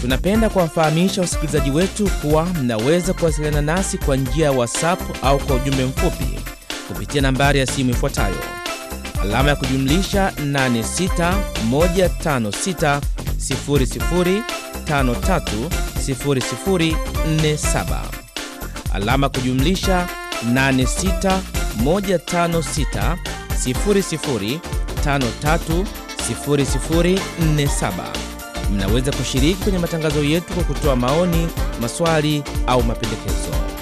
Tunapenda kuwafahamisha wasikilizaji wetu kuwa mnaweza kuwasiliana nasi kwa njia ya WhatsApp au kwa ujumbe mfupi kupitia nambari ya simu ifuatayo alama ya kujumlisha 861560530047 alama ya kujumlisha 8615600530047. Mnaweza kushiriki kwenye matangazo yetu kwa kutoa maoni, maswali au mapendekezo.